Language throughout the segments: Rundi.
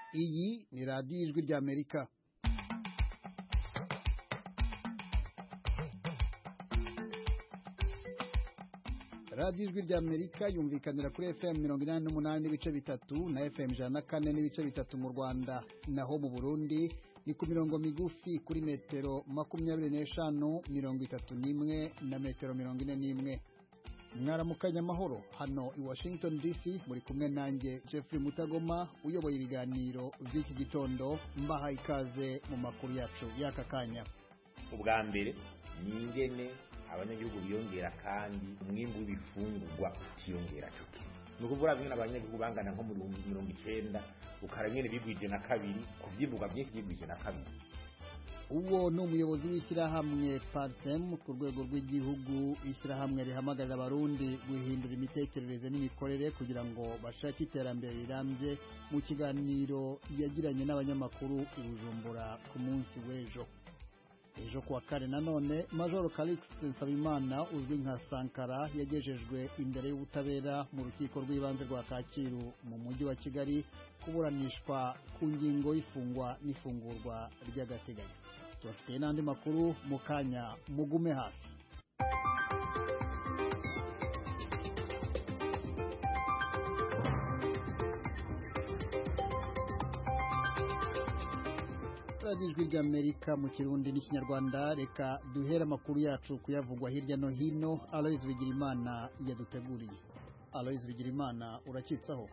iyi ni radiyo ijwi ry'amerika radiyo ijwi ry'amerika yumvikanira kuri fm mirongo inani n'umunani n'ibice bitatu na fm ijana na kane n'ibice bitatu mu rwanda naho mu burundi ni ku mirongo migufi kuri metero makumyabiri n'eshanu mirongo itatu n'imwe na metero mirongo ine n'imwe mwaramukanya amahoro hano i washington dc muri kumwe nanjye jeffrey mutagoma uyoboye ibiganiro by'iki gitondo mbaha ikaze mu makuru yacu y'aka kanya ubwa mbere ni ingene abanyagihugu biyongera kandi umwimbu w'ibifungurwa utiyongera cyo kimwe ni ukuvuga bimwe abanyagihugu bangana nko mu bihumbi mirongo icenda ukara nyene bigwije na kabiri ku vyimburwa vyinshi bigwije na kabiri uwo ni umuyobozi w'ishyirahamwe parsem ku rwego rw'igihugu ishyirahamwe rihamagarira abarundi guhindura imitekerereze n'imikorere kugira ngo bashake iterambere rirambye mu kiganiro yagiranye n'abanyamakuru i bujumbura ku munsi w'ejo ejo kuwa kane nanone majoro Calixte Nsabimana uzwi nka Sankara yagejejwe imbere y'ubutabera mu rukiko rw'ibanze rwa Kacyiru mu mujyi wa Kigali kuburanishwa ku ngingo y'ifungwa n'ifungurwa ry'agateganyo tubafitiye n'andi makuru mu kanya mugume hafi radiyo ijwi ry'amerika mu kirundi n'ikinyarwanda reka duhere amakuru yacu kuyavugwa hirya no hino aloyizi bigirimana yaduteguriye aloyizi bigirimana urakitsaho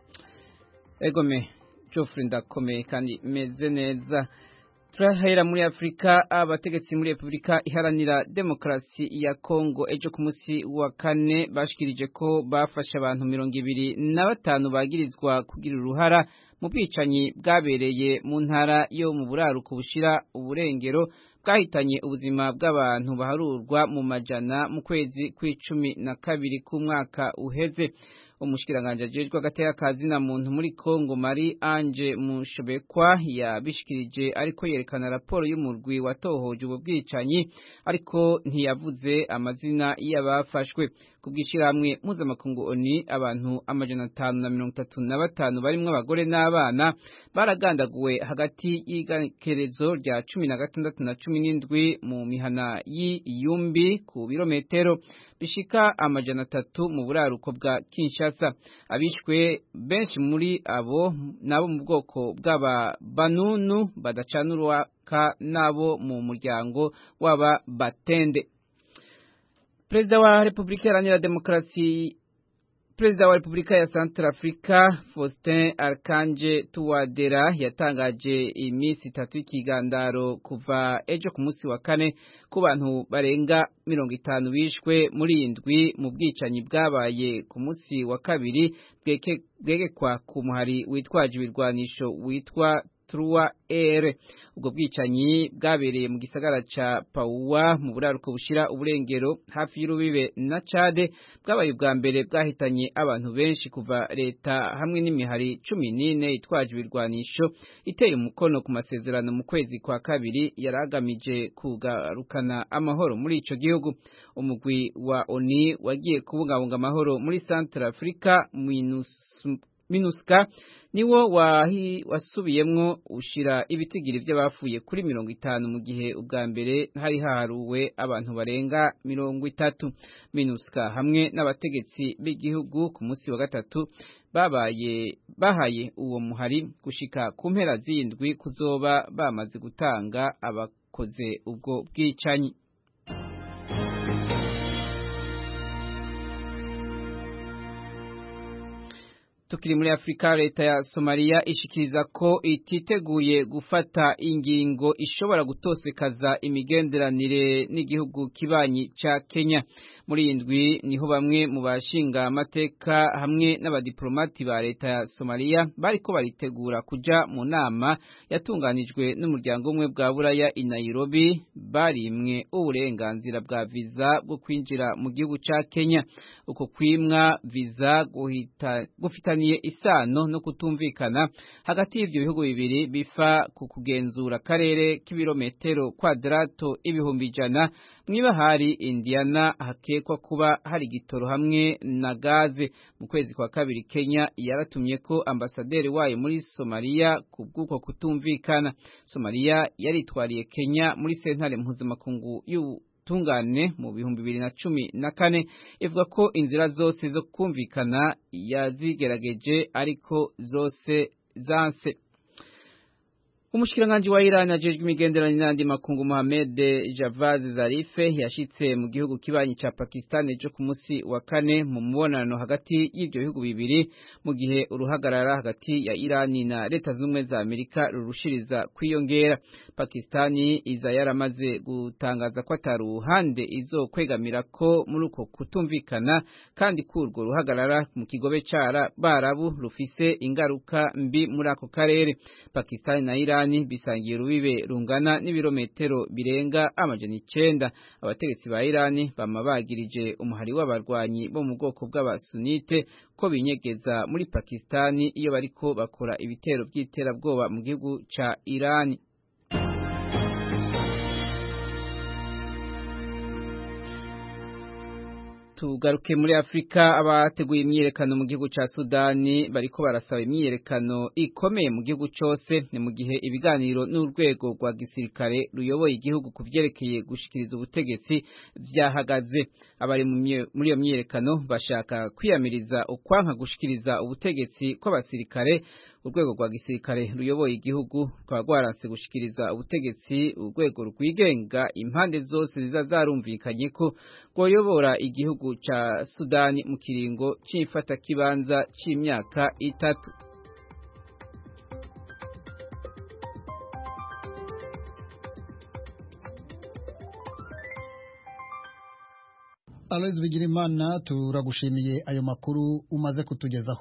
egome Geoffrey ndakomeye kandi meze neza turahera muri afurika abategetsi muri repubulika iharanira demokarasi ya kongo ejo ku munsi wa kane bashikirije ko bafashe abantu mirongo ibiri na batanu bagirizwa kugira uruhara mu bwicanyi bwabereye mu ntara yo mu buraruko bushira uburengero bwahitanye ubuzima bw'abantu baharurwa mu majana mu kwezi kw'icumi na kabiri k'umwaka uheze umushikiranganje ajejwe agateka kazina muntu muri Kongo Marie Ange Mushobekwa yabishikirije ariko yerekana raporo y'umurwi watohoje ubwo bwicanyi ariko ntiyavuze amazina y'abafashwe kubwishyiramwe mpuzamakungu oni abantu amajana atanu na mirongo itatu na batanu barimwo abagore n'abana baragandaguwe hagati y'igenekerezo rya cumi na gatandatu na cumi n'indwi mu mihana y'iyumbi ku birometero bishika amajana atatu mu buraruko bwa Kinshasa abishwe benshi muri abo nabo mu bwoko bw'aba banunu badacana uruwaka nabo mu muryango w'aba batende Perezida wa Repubulika Iharanira Demokarasi Perezida wa Repubulika ya Central Africa Faustin Archange Touadera yatangaje iminsi itatu y'ikigandaro kuva ejo ku munsi wa kane ku bantu barenga mirongo itanu bishwe muri indwi mu bwicanyi bwabaye ku munsi wa kabiri bwegekwa ku muhari witwaje ibirwanisho witwa Trua Air ubwo bwicanyi bwabereye mu gisagara ca Pauwa mu buraruko bushira uburengero hafi y'urubibe na Chade bwabaye ubwa mbere bwahitanye abantu benshi kuva leta hamwe n'imihari cumi n'ine itwaje ibirwanisho iteye umukono ku masezerano mu kwezi kwa kabiri yaragamije kugarukana amahoro muri ico gihugu umugwi wa ONU wagiye kubungabunga amahoro muri Central Africa minus minuska niwo wahi wasubiyemwo ushira ibitigiri by'abafuye kuri mirongo itanu mu gihe ubwa mbere hari haharuwe abantu barenga mirongo itatu minuska hamwe n'abategetsi b'igihugu ku munsi wa gatatu babaye bahaye uwo muhari gushika ku mpera z'indwi kuzoba bamaze gutanga abakoze ubwo bwicanyi tukiri muri Afrika leta ya Somalia ishikiriza ko ititeguye gufata ingingo ishobora gutosekaza imigenderanire n'igihugu kibanyi ca Kenya muri indwi niho bamwe mu bashinga amateka hamwe n'abadiplomati ba leta ya Somalia bariko baritegura kuja mu nama yatunganijwe n'umuryango umwe bwa Buraya i Nairobi barimwe uburenganzira bwa visa bwo kwinjira mu gihugu ca Kenya uko kwimwa visa guhita gufita bifitaniye isano no kutumvikana hagati y'ivyo bihugu bibiri bifa ku kugenzura akarere k'ibirometero kwadrato ibihumbi ijana mw'ibahari Indiana hakekwa kuba hari igitoro hamwe na gaze mu kwezi kwa kabiri Kenya yaratumye ko ambasaderi wayo muri Somalia ku bw'uko kutumvikana Somalia yaritwariye Kenya muri sentare mpuzamakungu y'ubutungane mu bihumbi bibiri na cumi na kane ivuga ko inzira zose zo kumvikana yazigerageje ariko zose zanse Umushikiranganji wa Iran ajejwe imigenderanire n'andi makungu Mohamed Javad Zarif yashitse mu gihugu kibanyi ca Pakistan ejo ku musi wa kane mu mubonano hagati y'ivyo bihugu bibiri mu gihe uruhagarara hagati ya Iran na leta z'ubumwe za Amerika rurushiriza kwiyongera Pakistani iza yaramaze gutangaza ko atari uruhande izokwegamira ko muri uko kutumvikana kandi kurwo ruhagarara mu kigobe cara barabu rufise ingaruka mbi muri ako karere Pakistani na Iran Irani bisangiye urubibe rungana n'ibirometero birenga amajana icenda abategetsi ba Irani bama bagirije umuhari w'abarwanyi bo mu bwoko bw'abasunite ko binyegeza muri Pakistani iyo bariko bakora ibitero by'iterabwoba mu gihugu ca Irani tugaruke muri Afrika abateguye imyiyerekano mu gihugu ca Sudani bariko barasaba imyiyerekano ikomeye mu gihugu cose ni mu gihe ibiganiro n'urwego rwa gisirikare ruyoboye igihugu kuvyerekeye gushikiriza ubutegetsi vyahagaze abari muri iyo myiyerekano bashaka kwiyamiriza ukwanka gushikiriza ubutegetsi kw'abasirikare urwego rwa gisirikare ruyoboye igihugu rukaba rwaranse gushikiriza ubutegetsi urwego rwigenga impande zose ziza zarumvikanye ko rwoyobora igihugu ca Sudani mu kiringo c'imfatakibanza c'imyaka itatu Aloys Bigirimana turagushimiye ayo makuru umaze kutugezaho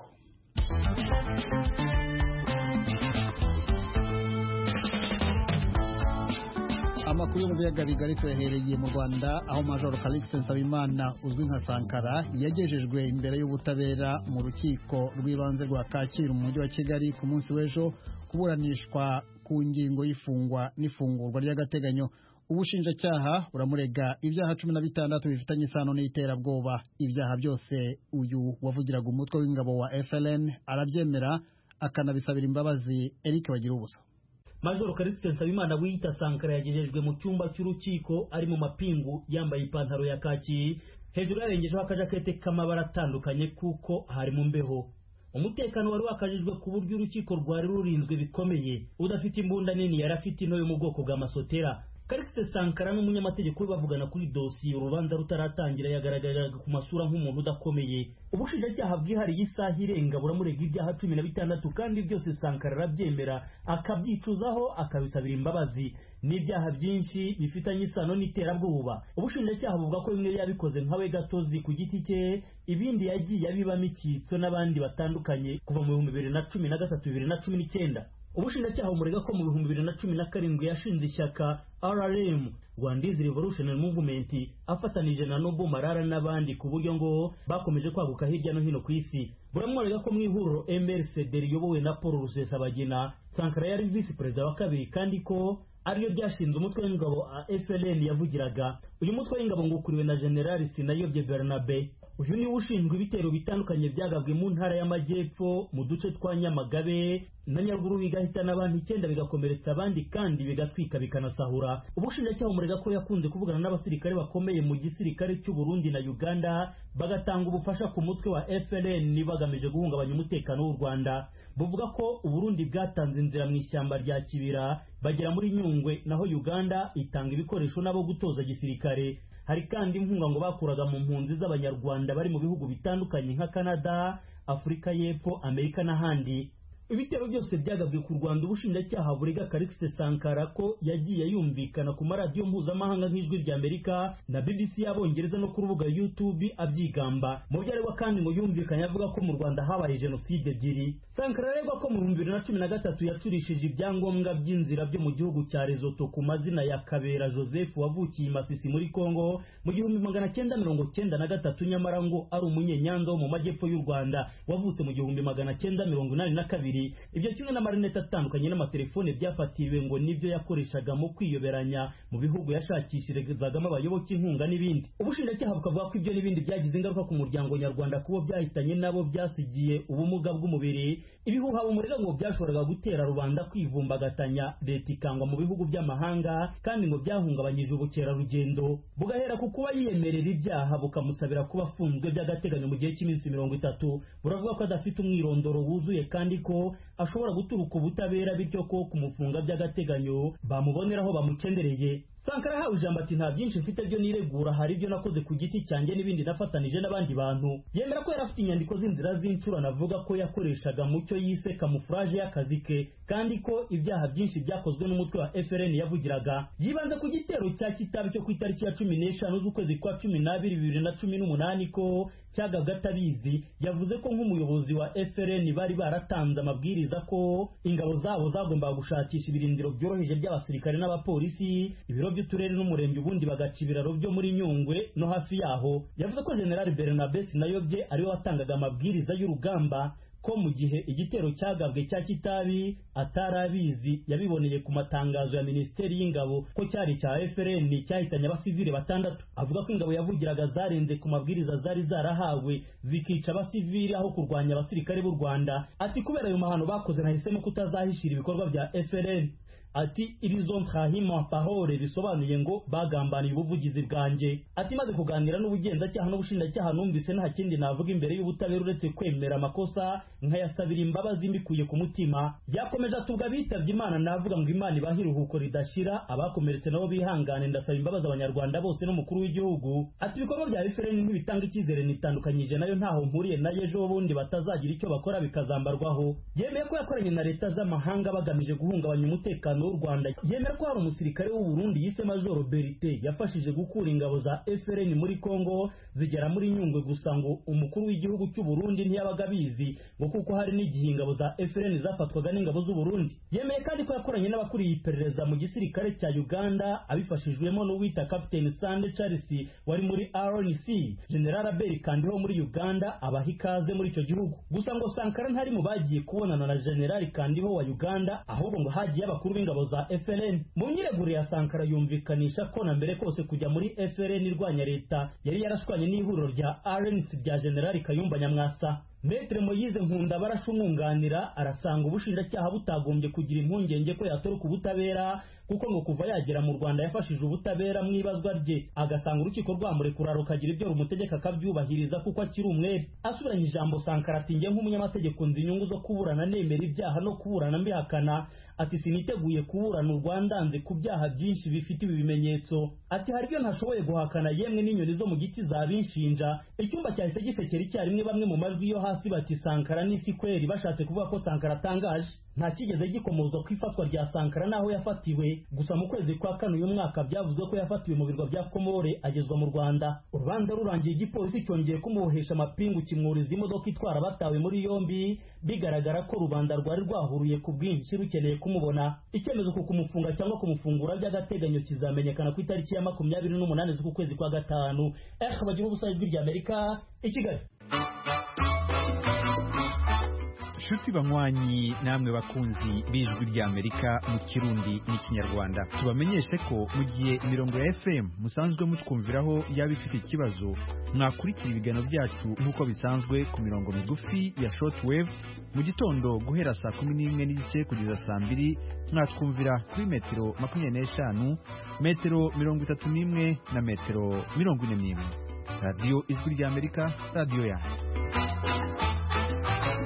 amakuru yo mu biyaga bigari tuyahereye mu Rwanda aho Major Calixte Nsabimana uzwi nka Sankara yagejejwe imbere y'ubutabera mu rukiko rw'ibanze rwa Kacyiru mu mujyi wa Kigali ku munsi w'ejo kuburanishwa ku ngingo y'ifungwa n'ifungurwa ry'agateganyo ubushinjacyaha buramurega ibyaha cumi na bitandatu bifitanye isano n'iterabwoba ibyaha byose uyu wavugiraga umutwe w'ingabo wa FLN arabyemera akanabisabira imbabazi Eric bagira ubusa Major Calixte Nsabimana wiyita Sankara yagejejwe mu cyumba cy'urukiko ari mu mapingu yambaye ipantaro ya kaki hejuru yarengejeho akajakete k'amabara atandukanye kuko hari mu mbeho umutekano wari wakajijwe ku buryo urukiko rwari rurinzwe bikomeye udafite imbunda nini yari afite into yo mu bwoko bwa masotera Calixte Sankara n'umunyamategeko we bavugana kuri dosiye urubanza rutaratangira yagaragaraga ku masura nk'umuntu udakomeye ubushinjacyaha bwihariye isaha irenga buramurega ibyaha cumi na bitandatu kandi byose Sankara arabyemera akabyicuzaho akabisabira imbabazi n'ibyaha byinshi bifitanye isano n'iterabwoba ubushinjacyaha buvuga ko bimwe yabikoze nkawe gatozi ku giti cye ibindi yagiye abibamo icyitso n'abandi batandukanye kuva mu bihumbi bibiri na cumi na gatatu bibiri na cumi n'icyenda ubushinjacyaha bumurega ko mu bihumbi bibiri na cumi na karindwi yashinze ishyaka rrm rwandizi revolutionary movement afatanije na nobo marara n'abandi ku buryo ngo bakomeje kwaguka hirya no hino ku isi buramworega ko mu ihuriro mrcd riyobowe na paul rusesabagina sankara yari visi perezida wa kabiri kandi ko ariyo ryashinze umutwe w'ingabo a FLN yavugiraga uyu mutwe w'ingabo ngo ukuriwe na General Sinayobye Bernabe uyu niwe ushinzwe ibitero bitandukanye byagabwe mu ntara y'amajyepfo mu duce twa Nyamagabe na Nyaruguru bigahitana abantu icyenda bigakomeretsa abandi kandi bigatwika bikanasahura ubushinjacyaha umurega ko yakunze kuvugana n'abasirikare bakomeye mu gisirikare cy'u Burundi na Uganda bagatanga ubufasha ku mutwe wa FLN bagamije guhungabanya umutekano w'u Rwanda buvuga ko Uburundi bwatanze inzira mu ishyamba rya Kibira bagera muri Nyungwe naho Uganda itanga ibikoresho nabo gutoza gisirikare hari kandi inkunga ngo bakuraga mu mpunzi z'abanyarwanda bari mu bihugu bitandukanye nka Canada Afurika y'Epfo Amerika n'ahandi ibitero byose byagabwe ku rwanda ubushinjacyaha burega karikisite sankara ko yagiye yumvikana ku maradiyo mpuzamahanga nk'ijwi rya amerika na bbc y'abongereza no ku rubuga youtube abyigamba mu byo aregwa kandi ngo yumvikanye avuga ko mu rwanda habaye jenoside ebyiri sankara aregwa ko mu bihumbi bibiri na cumi na gatatu yacurishije ibyangombwa by'inzira byo mu gihugu cya rezoto ku mazina ya kabera joseph wavukiye i masisi muri congo mu gihumbi magana cyenda mirongo cyenda na gatatu nyamara ngo ari umunyenyanza wo mu majyepfo y'u rwanda wavutse mu gihumbi magana cyenda mirongo inani na kabiri ibyo kimwe n'amarinete atandukanye n'amatelefone byafatiriwe ngo nibyo yakoreshaga mu kwiyoberanya mu bihugu yashakishirizagamo abayoboke inkunga n'ibindi ubushinjacyaha bukavuga ko ibyo n'ibindi byagize ingaruka ku muryango nyarwanda kubo byahitanye nabo byasigiye ubumuga bw'umubiri ibihuha bumurega ngo byashoboraga gutera rubanda kwivumbagatanya leta ikangwa mu bihugu by'amahanga kandi ngo byahungabanyije ubukerarugendo bugahera ku kuba yiyemerera ibyaha bukamusabira kuba afunzwe by'agateganyo mu gihe cy'iminsi mirongo itatu buravuga ko adafite umwirondoro wuzuye kandi ko ashobora guturuka ubutabera bityo ko kumufunga by'agateganyo bamuboneraho bamukendereye sankara ahawe ijambo ati nta byinshi mfite byo niregura hari ibyo nakoze ku giti cyanjye n'ibindi nafatanije n'abandi bantu yemera ko yari afite inyandiko z'inzira z'incurano avuga ko yakoreshaga mu cyo yise kamufuraje y'akazi ke kandi ko ibyaha byinshi byakozwe n'umutwe wa FRN yavugiraga yibanze ku gitero cya kitabi cyo ku itariki ya cumi n'eshanu z'ukwezi kwa cumi n'abiri bibiri na cumi n'umunani ko cyagabwe atabizi yavuze ko nk'umuyobozi wa FRN bari baratanze amabwiriza ko ingabo zabo zagombaga gushakisha ibirindiro byoroheje by'abasirikare n'abapolisi ibiro by'uturere n'umurenge ubundi bagaca ibiraro byo muri nyungwe no hafi yaho yavuze ko general bernabe sinayobye ariwe watangaga amabwiriza y'urugamba ko mu gihe igitero cyagabwe cya kitabi atari abizi yabiboneye ku matangazo ya minisiteri y'ingabo ko cyari cya FRN cyahitanye abasivile batandatu avuga ko ingabo yavugiraga zarenze ku mabwiriza zari zarahawe zikica abasivile aho kurwanya abasirikare b'u Rwanda ati kubera ayo mahano bakoze nahisemo kutazahishira ibikorwa bya FRN ati irizo nkahima pahore bisobanuye ngo bagambaniye ubuvugizi bwanjye ati maze kuganira n'ubugenzacyaha n'ubushinjacyaha numvise nta kindi navuga imbere y'ubutabera uretse kwemera amakosa nkayasabira imbabazi mbikuye ku mutima byakomeje atubwa bitabye imana navuga ngo imana ibahe iruhuko ridashira abakomeretse nabo bihangane ndasaba imbabazi abanyarwanda bose n'umukuru w'igihugu ati ibikorwa bya refereni ntibitanga icyizere nitandukanyije nayo ntaho mpuriye nayo ejo bundi batazagira icyo bakora bikazambarwaho yemeye ko yakoranye na leta z'amahanga bagamije guhungabanya umutekano w'u Rwanda yemera ko hari umusirikare w'u Burundi yise Major Berite yafashije gukura ingabo za FRN muri Kongo zigera muri Nyungwe gusa ngo umukuru w'igihugu cy'u Burundi ntiyabaga abizi ngo kuko hari n'igihe ingabo za FRN zafatwaga n'ingabo z'u Burundi yemeye kandi ko yakoranye n'abakuriye iperereza mu gisirikare cya Uganda abifashijwemo n'uwita Captain Sande Charles wari muri RNC General Abel Kandiho muri Uganda abaha ikaze muri icyo gihugu gusa ngo Sankara ntari mu bagiye kubonana na General Kandiho wa Uganda ahubwo ngo hagiye abakuru b'ingabo za FLN mu nyiregure ya Sankara yumvikanisha ko na mbere kose kujya muri FLN irwanya leta yari yarashwanye n'ihuriro rya RNC rya General Kayumba Nyamwasa Metre Moyize Nkunda barashumwunganira arasanga ubushinjacyaha butagombye kugira impungenge ko yatoroka ubutabera kuko ngo kuva yagera mu Rwanda yafashije ubutabera mu ibazwa rye agasanga urukiko rwamurekura rukagira ibyo rumutegeka akabyubahiriza kuko akiri umwere asubiranye ijambo Sankara ati njye nk'umunyamategeko nzi inyungu zo kuburana nemera ibyaha no kuburana mbihakana ati siniteguye kuburana u Rwanda nze ku byaha byinshi bifite ibi bimenyetso ati hari ibyo ntashoboye guhakana yemwe n'inyoni zo mu giti zabinshinja icyumba cyahise gisekera icyarimwe bamwe mu majwi yo hasi bati Sankara n'isi kweri bashatse kuvuga ko Sankara atangaje nta kigeze gikomozwa ku ifatwa rya Sankara n'aho yafatiwe gusa mu kwezi kwa kane uyu mwaka byavuzwe ko yafatiwe mu birwa bya Komore agezwa mu Rwanda urubanza rurangiye igipolisi cyongeye kumubohesha amapingu kimwuriza imodoka itwara batawe muri yombi bigaragara ko rubanda rwari rwahuruye ku bwinshi rukeneye kumubona icyemezo ku kumufunga cyangwa kumufungura by'agateganyo kizamenyekana ku itariki ya makumyabiri n'umunani z'uku kwezi kwa gatanu eh bagira ubusa ijwi rya Amerika i Kigali nshuti banywanyi namwe bakunzi b'ijwi ry'amerika mu kirundi n'ikinyarwanda tubamenyeshe ko mu gihe imirongo ya fm musanzwe mutwumviraho yaba ifite ikibazo mwakurikira ibiganiro byacu nk'uko bisanzwe ku mirongo migufi ya shortwave mu gitondo guhera saa kumi n'imwe n'igice kugeza saa mbiri mwatwumvira kuri metero makumyabiri n'eshanu metero mirongo itatu n'imwe na metero mirongo ine n'imwe radiyo ijwi ry'amerika radiyo yanyu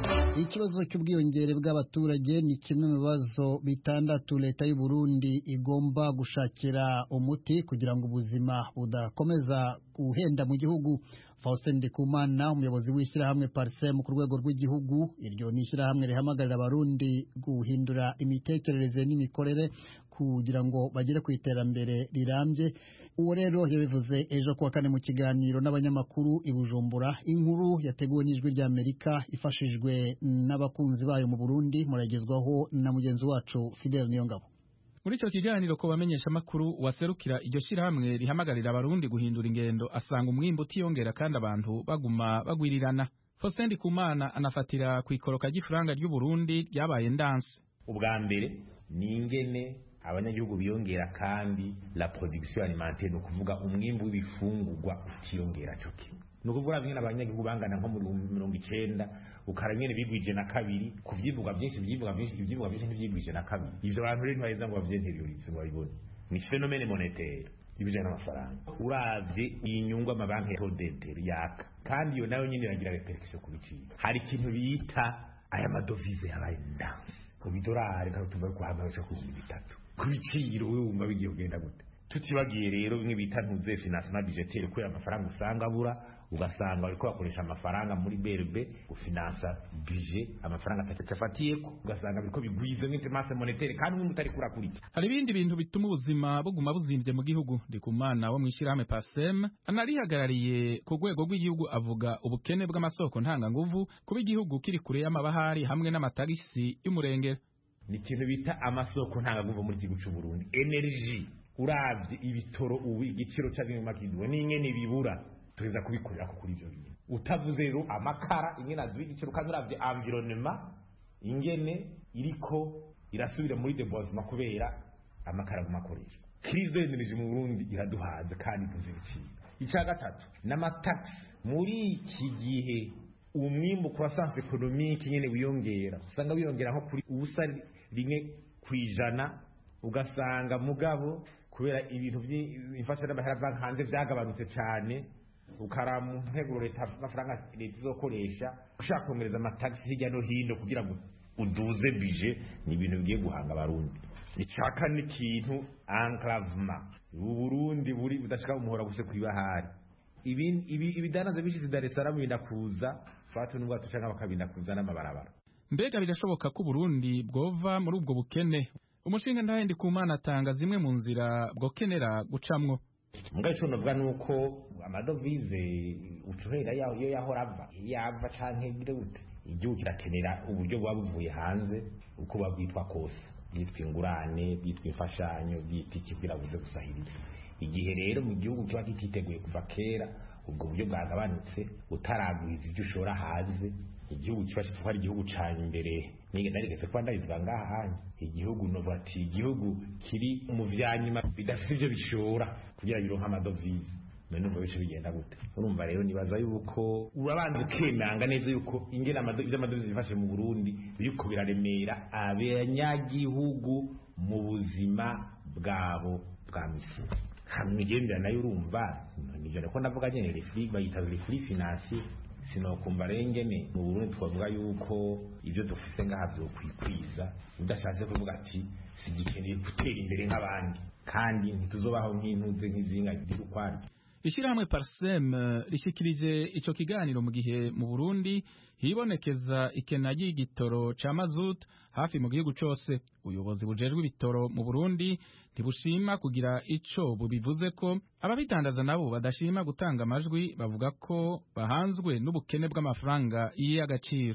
ikibazo cy'ubwiyongere bw'abaturage ni kimwe mu bibazo bitandatu leta y'u Burundi igomba gushakira umuti kugira ngo ubuzima budakomeza guhenda mu gihugu Faustin Ndikumana umuyobozi w'ishyirahamwe Parsem ku rwego rw'igihugu iryo ni ishyirahamwe rihamagarira abarundi guhindura imitekerereze n'imikorere kugira ngo bagere ku iterambere rirambye uwo rero yabivuze ejo kuwa kane mu kiganiro n'abanyamakuru i Bujumbura inkuru yateguwe n'ijwi ry'Amerika ifashijwe n'abakunzi bayo mu Burundi muragezwaho na mugenzi wacu Fidel Niyongabo muri icyo kiganiro ko bamenyesha amakuru waserukira iryo shyirahamwe rihamagarira abarundi guhindura ingendo asanga umwimbo utiyongera kandi abantu baguma bagwirirana Faustin Ndikumana anafatira ku ikoroka ry'ifaranga ry'u Burundi ryabaye ndanse ubwa mbere ni ingene abanyagihugu biyongera kandi la production alimentaire ni ukuvuga umwimbu w'ibifungurwa utiyongera cyo kimwe ni ukuvuga bimwe abanyagihugu bangana nko muri mirongo icenda ukara nyene bigwije na kabiri ku vyivugwa vyinshi ivyivugwa vyinshi ivyivugwa vyinshi ntivyigwije na kabiri ivyo bantu rero ntibaheza ngo bavyenteriorize ngo babibone ni phénomène monétaire ibijanye n'amafaranga uravye iyi nyungu amabanki ya todenteri yaka kandi iyo nayo nyene iragira repercussion ku biciro hari ikintu bita aya madovize yabaye ndanse ku bidorari ntabwo tuva guhanga baca ku bihumbi bitatu ku biciro wowe wumva bigiye kugenda gute tutibagiye rero bimwe bita ntuze financement budgetaire kubera amafaranga usanga abura ugasanga bariko bakoresha amafaranga muri BRB gufinansa budget amafaranga atatu afatiyeko ugasanga biriko bigwize nk'intemase monétaire kandi umwe utari kurakurika hari ibindi bintu bituma ubuzima buguma buzimvye mu gihugu ndikumana wo mw'ishyirahamwe pasem anarihagarariye ku rwego rw'igihugu avuga ubukene bw'amasoko ntanganguvu kuba igihugu kiri kure y'amabahari hamwe n'amatagisi y'umurengera ni ikintu bita amasoko ntanganguvu muri igihugu c'u Burundi energy uravye ibitoro ubu igiciro cy'abimama kiduwe n'ingene bibura tuweza kubikorera ko kuri ibyo bintu utavuze rero amakara ingene aduha igiciro kandi uravye environnement ingene iriko irasubira muri debosement kubera amakara aguma akoreshwa crise de l'énergie mu Burundi iraduhaza kandi tuzi ibiciro icya gatatu n'amataxi muri iki gihe umwimbu croissance économique nyene wiyongera usanga wiyongera nko kuri ubusa rimwe kwijana ugasanga mugabo kubera ibintu by'imfashanamahera banki hanze byagabanutse cyane ukara mu nteguro leta amafaranga leta izokoresha ushaka kongereza amatagisi hirya no hino kugira ngo uduze bije ni ibintu bigiye guhanga abarundi icaka ni ikintu enclavement ubu burundi buri budashaka umuhora guse kwibahari ibidanaza bishize Dar es Salaam binda kuza fatu n'ubwato canke bakabinda kuza n'amabarabara mbega birashoboka ko Burundi bwova muri ubwo bukene umushinga ndahe Ndikumana atanga zimwe mu nzira bwokenera gucamwo mugabe ico novuga nuko amadovize ucuhera yaho iyo yahora ava yava canke gire gute igihugu kirakenera uburyo buba buvuye hanze uko buba bwitwa kose bwitwa ingurane bwitwa imfashanyo bwitwa iki kugira buze gusahiriza igihe rero mu gihugu kiba kititeguye kuva kera ubwo buryo bwagabanutse utaragwiza ibyo ushora hanze igihugu kiba kitwa ari igihugu ca imbere nige narigeze kuba ndabivuga ngaha hanje igihugu novuga ati igihugu kiri mu vyanyuma bidafite ivyo bishora kugira bironke amadovize none numva bice bigenda gute urumva rero nibaza yuko urabanza ukemanga neza yuko ingene ivy'amadovize bifashe mu Burundi biriko biraremera abanyagihugu mu buzima bwabo bwa misi hamwe imigenderanire nayo urumva nivyo ko ndavuga nyene refri bayita refri financier sinokumva rengene mu Burundi twavuga yuko ibyo dufise ngaha vyokwikwiza udashatse kuvuga ati sigikeneye gutera imbere nk'abandi kandi ntituzobaho nk'intuze nk'izinga ziri ukwaryo Ishirahamwe Parsem rishikirije ico kiganiro mu gihe mu Burundi hibonekeza ikena ry'igitoro ca mazut hafi mu gihugu cose ubuyobozi bujejwe ibitoro mu Burundi ntibushima kugira ico bubivuze ko ababidandaza nabo badashima gutanga amajwi bavuga ko bahanzwe n'ubukene bw'amafaranga y'agaciro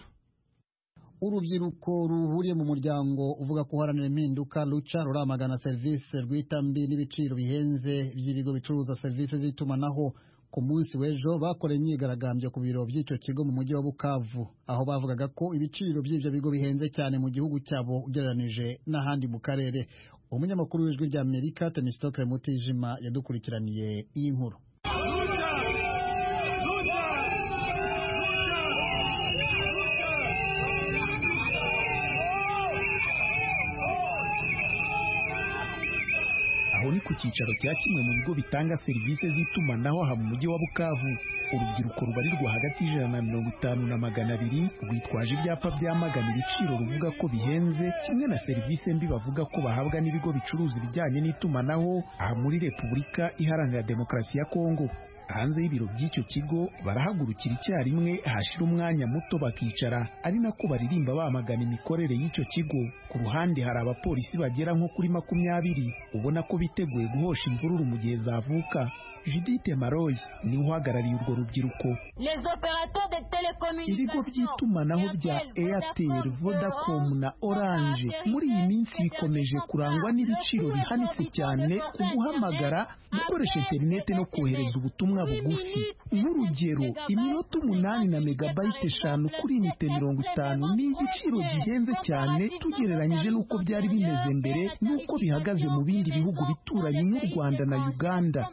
urubyiruko ruhuriye mu muryango uvuga ko uharanira impinduka ruca ruramagana serivisi rw'itambi n'ibiciro bihenze by'ibigo bicuruza serivisi z'itumanaho ku munsi w'ejo bakoreye imyigaragambyo ku biro by'icyo kigo mu mujyi wa bukavu aho bavugaga ko ibiciro by'ibyo bigo bihenze cyane mu gihugu cyabo ugereranije n'ahandi mu karere umunyamakuru w'ijwi rya amerika temisitokere mutijima yadukurikiraniye iyi nkuru aho ni ku cyicaro cya kimwe mu bigo bitanga serivisi z'itumanaho aha mu mujyi wa bukavu urubyiruko rubarirwa hagati y'ijana na mirongo itanu na magana abiri rwitwaje ibyapa byamagana ibiciro ruvuga ko bihenze kimwe na serivisi mbi bavuga ko bahabwa n'ibigo bicuruza ibijyanye n'itumanaho aha muri repubulika iharanira demokarasi ya kongo hanze y'ibiro by'icyo kigo barahagurukira icyarimwe hashira umwanya muto bakicara ari nako baririmba bamagana imikorere y'icyo kigo ku ruhande hari abapolisi bagera nko kuri makumyabiri ubona ko biteguye guhosha imvururu mu gihe zavuka judite maroyi niwe uhagarariye urwo rubyiruko ibigo by'itumanaho bya airtel vodacom na orange muri iyi minsi bikomeje kurangwa n'ibiciro bihanitse cyane ku guhamagara gukoresha interineti no kohereza ubutumwa bugufi nk'urugero iminota umunani na megabayiti eshanu kuri inite mirongo itanu ni igiciro gihenze cyane tugereranyije n'uko byari bimeze mbere n'uko bihagaze mu bindi bihugu bituranye nk'u rwanda na uganda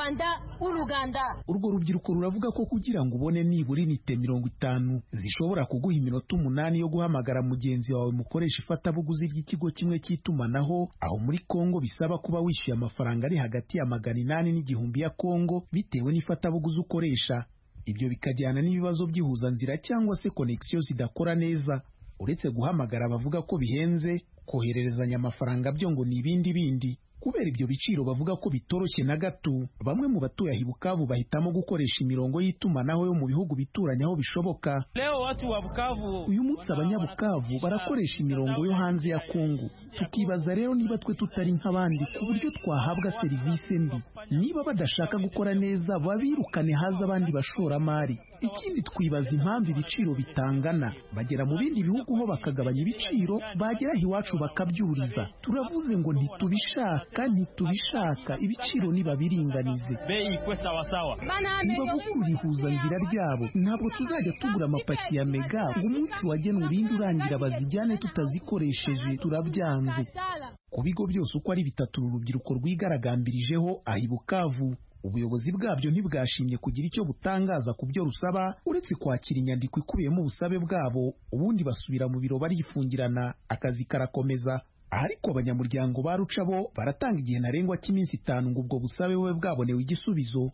urwo rubyiruko ruravuga ko kugira ngo ubone nibura inite mirongo itanu zishobora kuguha iminota umunani yo guhamagara mugenzi wawe mukoresha ifatabuguzi ry'ikigo kimwe cy'itumanaho aho muri kongo bisaba kuba wishyuye amafaranga ari hagati ya magana inani n'igihumbi ya kongo bitewe n'ifatabuguzi ukoresha ibyo bikajyana n'ibibazo by'ihuzanzira cyangwa se konekisiyo zidakora neza uretse guhamagara bavuga ko bihenze kohererezanya amafaranga byo ngo ni ibindi bindi kubera ibyo biciro bavuga ko bitoroshye na gato bamwe mu batuye aho Bukavu bahitamo gukoresha imirongo y'itumanaho yo mu bihugu bituranye aho bishoboka leo watu wa Bukavu uyu munsi abanyabukavu barakoresha imirongo yo hanze ya Kongo tukibaza rero niba twe tutari nk'abandi ku buryo twahabwa serivisi mbi niba badashaka gukora neza babirukane haza abandi bashoramari ikindi twibaza impamvu ibiciro bitangana bagera mu bindi bihugu ho bakagabanya ibiciro bagera aho iwacu bakabyuriza turavuze ngo ntitubishaka ntitubishaka ibiciro nibabiringanize bei kwe sawa sawa nibavugurura ihuzanzira ryabo ntabwo tuzajya tugura amapaki ya mega ngo umunsi wagenwe urinde urangira bazijyane tutazikoresheje turabyanze ku bigo byose uko ari bitatu uru rubyiruko rwigaragambirijeho aha i Bukavu ubuyobozi bwabyo ntibwashimye kugira icyo butangaza ku byo rusaba uretse kwakira inyandiko ikubiyemo ubusabe bwabo ubundi basubira mu biro barifungirana akazi karakomeza ariko abanyamuryango ba ruca bo baratanga igihe ntarengwa cy'iminsi itanu ngo ubwo busabe bube bwabonewe igisubizo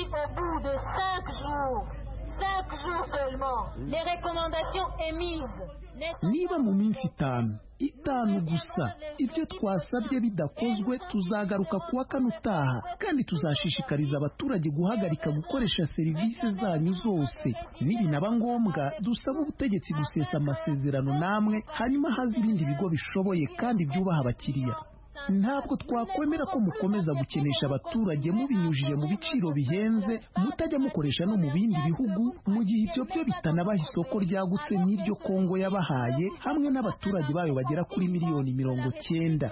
niba mu minsi itanu itanu gusa ibyo twasabye bidakozwe tuzagaruka kuwa kane utaha kandi tuzashishikariza abaturage guhagarika gukoresha serivisi zanyu zose nibinaba ngombwa dusaba ubutegetsi gusesa amasezerano namwe hanyuma haza ibindi bigo bishoboye kandi byubaha abakiriya ntabwo twakwemera ko mukomeza gukenesha abaturage mubinyujije mu biciro bihenze mutajya mukoresha no mu bindi bihugu mu gihe ibyo byo bitanabaha isoko ryagutse nk'iryo kongo yabahaye hamwe n'abaturage bayo bagera kuri miliyoni mirongo cyenda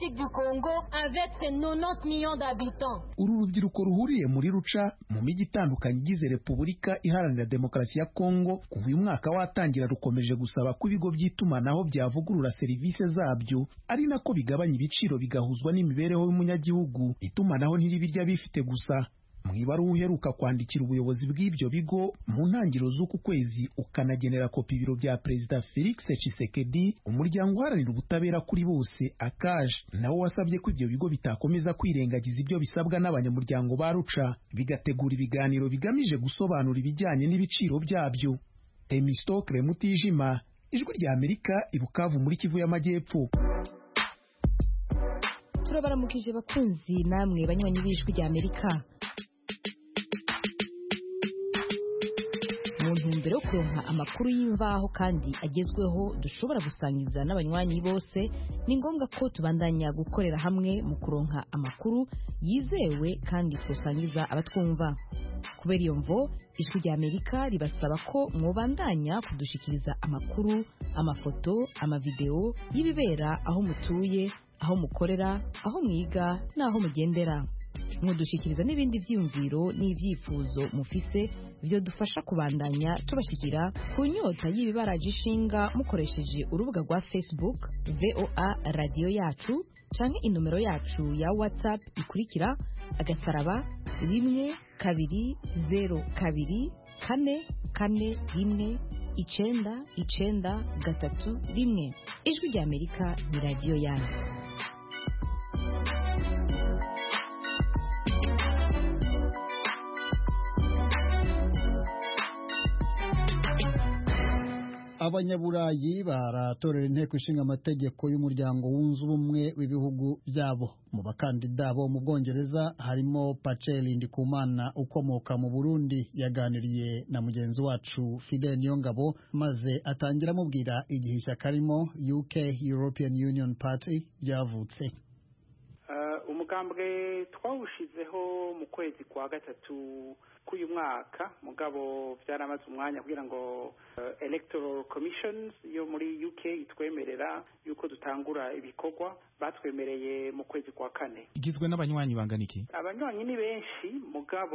uru rubyiruko ruhuriye muri ruca mu mijyi itandukanye igize repubulika iharanira demokarasi ya kongo kuva uyu mwaka watangira rukomeje gusaba ko ibigo by'itumanaho byavugurura serivisi zabyo ari nako bigabanya ibiciro bigahuzwa n'imibereho y'umunyagihugu itumanaho ntiribirya bifite gusa mu ibaruwa uheruka kwandikira ubuyobozi bw'ibyo bigo mu ntangiriro z'uku kwezi ukanagenera kopi ibiro bya perezida felix Tshisekedi umuryango uharanira ubutabera kuri bose akaje nawo wasabye ko ibyo bigo bitakomeza kwirengagiza ibyo bisabwa n'abanyamuryango ba ruca bigategura ibiganiro bigamije gusobanura ibijyanye n'ibiciro byabyo temistokre mutijima ijwi rya amerika ibukavu muri kivu y'amajyepfo turabaramukije bakunzi namwe banywanyi b'ijwi rya amerika mu ntumbero yo kuronka amakuru y'imvaho kandi agezweho dushobora gusangiza n'abanywanyi bose ni ngombwa ko tubandanya gukorera hamwe mu kuronka amakuru yizewe kandi twasangiza abatwumva kubera iyo mvo ijwi rya amerika ribasaba ko mwobandanya kudushikiriza amakuru amafoto amavideo y'ibibera aho mutuye aho mukorera aho mwiga n'aho mugendera mudushyikiriza n'ibindi byiyumviro n'ibyifuzo mufise byo dufasha kubandanya tubashyikira ku nyota y'ibibaraje ishinga mukoresheje urubuga rwa facebook voa radiyo yacu canke inomero yacu ya whatsapp ikurikira agasaraba rimwe kabiri zero kabiri kane kane rimwe icenda icenda gatatu rimwe ijwi rya amerika ni radiyo yanyu abanyaburayi baratorera inteko ishinga amategeko y'umuryango wunze ubumwe w'ibihugu byabo mu bakandida bo mu bwongereza harimo paceli ndikumana ukomoka mu burundi yaganiriye na mugenzi wacu fidel niyongabo maze atangira amubwira igihe ishyaka arimo uk european union party ryavutse umugambwe twawushizeho mu kwezi kwa gatatu k'uyu mwaka mugabo byaramaze umwanya kugira ngo electoral commissions yo muri uk itwemerera yuko dutangura ibikorwa batwemereye mu kwezi kwa kane igizwe n'abanywanyi bangana iki abanywanyi ni benshi mugabo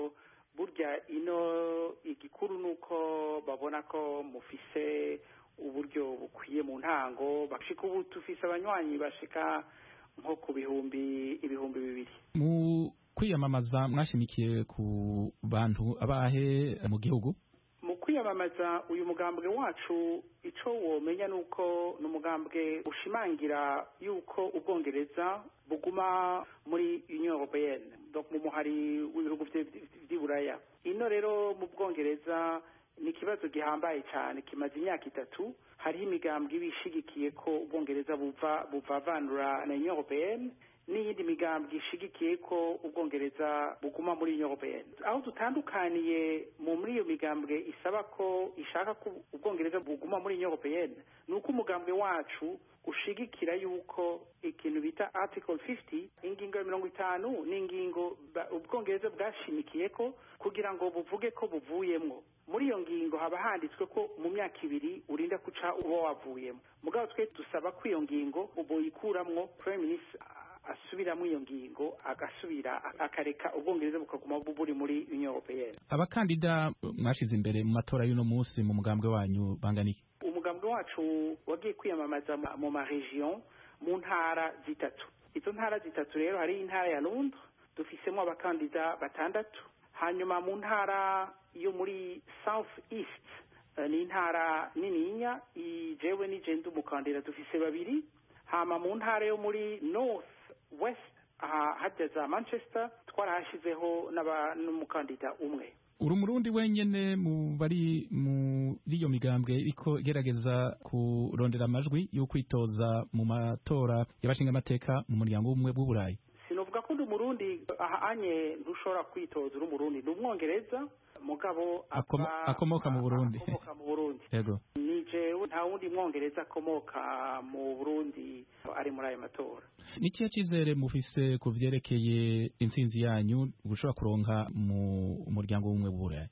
burya ino igikuru ni uko babona ko mufise uburyo bukwiye mu ntango bashika ubu tufise abanywanyi bashika nko ku bihumbi ibihumbi bibiri mu kwiyamamaza mwashimikiye ku bantu abahe mu gihugu mu kwiyamamaza uyu mugambwe wacu icyo womenya ni uko ni umugambwe ushimangira yuko ubwongereza buguma muri union européenne mu muhari w'ibihugu by'iburaya ino rero mu bwongereza ni ikibazo gihambaye cyane kimaze imyaka itatu hariho imigambwe iba ishigikiye ko ubwongereza buva buvavanura na union européenne n'iyindi migambwe ishigikiye ko ubwongereza buguma muri union européenne aho dutandukaniye mu muri iyo migambwe isaba ko ishaka ko ubwongereza buguma muri union européenne ni uko umugambwe wacu ushigikira yuko ikintu bita article 50 ingingo ya mirongo itanu ni ingingo ubwongereza bwashimikiye ko kugira ngo buvuge ko buvuyemwo muri iyo ngingo haba handitswe ko mu myaka ibiri urinda guca uba wavuyemo mugabo twe dusaba ko iyo ngingo boyikuramwo prime minister asubiramo iyo ngingo agasubira akareka ubwongereza bukaguma buri muri union européenne abakandida mwashize imbere mu matora y'uno munsi mu mugambwe wanyu bangana iki umugambwe wacu wagiye kwiyamamaza mu maregion mu ntara zitatu izo ntara zitatu rero hari intara ya londres dufisemo abakandida batandatu hanyuma mu ntara yo muri south east ni intara nininya jewe n'igenda umukandida dufise babiri hama mu ntara yo muri north west aha hajya za manchester twarahashyizeho n'umukandida umwe uri umurundi wenyine mu bari muri iyo migambwe ariko igerageza kurondera amajwi yo kwitoza mu matora y'abashingamateka mu muryango w'ubumwe bw'uburayi sinavuga ko ndi umurundi ahanye ntushobora kwitoza uri umurundi ni umwongereza mugabo akomoka mu burundi akomoka mu burundi yego ni jewe nta wundi mwongereza akomoka mu burundi ari muri ayo matora ni ikihe cyizere mufise ku vyerekeye intsinzi yanyu gushobora kuronka mu muryango w'ubumwe bw'uburayi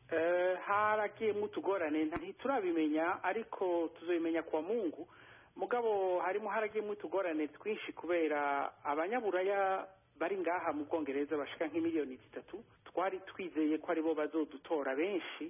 haragiyemo utugorane ntiturabimenya ariko tuzabimenya kwa mungu mugabo harimo haragiyemo utugorane twinshi kubera abanyaburaya bari ngaha mu bwongereza bashika nk'imiliyoni zitatu twari twizeye ko aribo bazodutora benshi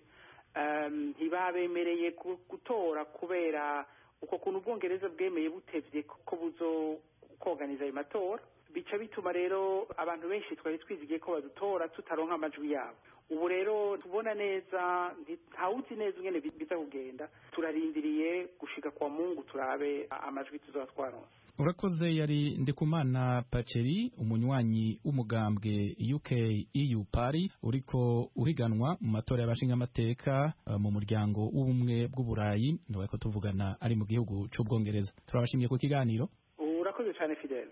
ntibabemereye gutora kubera uko kuntu ubwongereza bwemeye butevye ko buzo koganiza ayo matora bica bituma rero abantu benshi twari twizigiye ko badutora tutaronka amajwi yabo ubu rero tubona neza ntawuzi neza ingene biza kugenda turarindiriye gushika kwa mungu turabe amajwi tuzaba twaronse urakoze yari ndikumana paceri umunywanyi w'umugambwe uk eu pari uriko uhiganwa mu matora y'abashingamateka uh, mu muryango w'ubumwe bw'uburayi ntibariko tuvugana ari mu gihugu c'ubwongereza turabashimiye ku kiganiro urakoze cyane fidele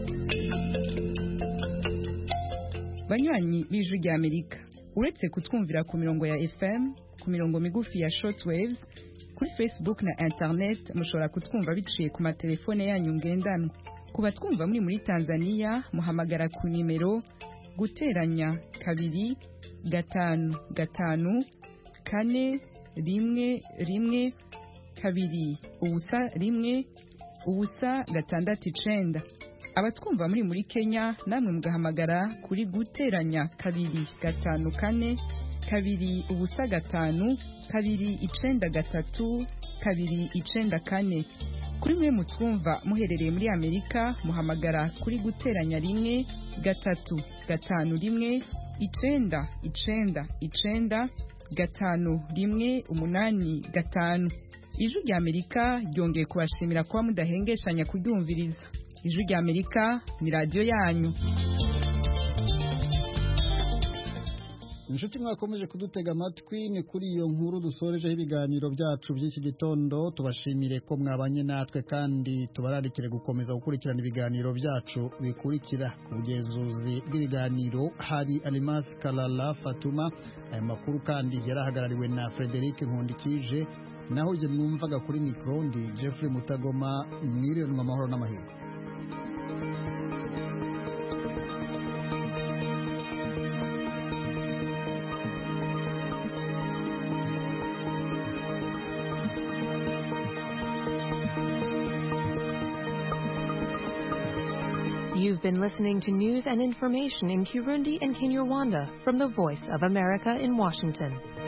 banywanyi b'ijwi rya amerika uretse kutwumvira ku mirongo ya fm ku mirongo migufi ya shortwaves kuri facebook na internet mushobora kutwumva biciye ku matelefone yanyu ngendanwa ku batwumva muri muri tanzania muhamagara ku nimero guteranya kabiri gatanu gatanu kane rimwe rimwe kabiri ubusa rimwe ubusa gatandatu icenda abatwumva muri muri kenya namwe mugahamagara kuri guteranya kabiri gatanu kane kabiri ubusa gatanu kabiri icenda gatatu kabiri icenda kane kuri mwe mutwumva muherereye muri amerika muhamagara kuri guteranya rimwe gatatu gatanu rimwe icenda icenda icenda gatanu rimwe umunani gatanu ijwi rya amerika ryongeye kubashimira kuba mudahengeshanya kuryumviriza ijwi rya amerika ni radiyo yanyu inshuti mwakomeje kudutega amatwi ni kuri iyo nkuru dusorejeho ibiganiro byacu by'iki gitondo tubashimire ko mwabanye natwe kandi tubararikire gukomeza gukurikirana ibiganiro byacu bikurikira ku bugezuzi bw'ibiganiro hari alimas kalala fatuma aya makuru kandi yarahagarariwe na frederic nkundikije naho jye mwumvaga kuri mikoro ndi jeffrey mutagoma mwiriranwa amahoro n'amahirwe You've been listening to news and information in Kirundi and Kinyarwanda from the Voice of America in Washington.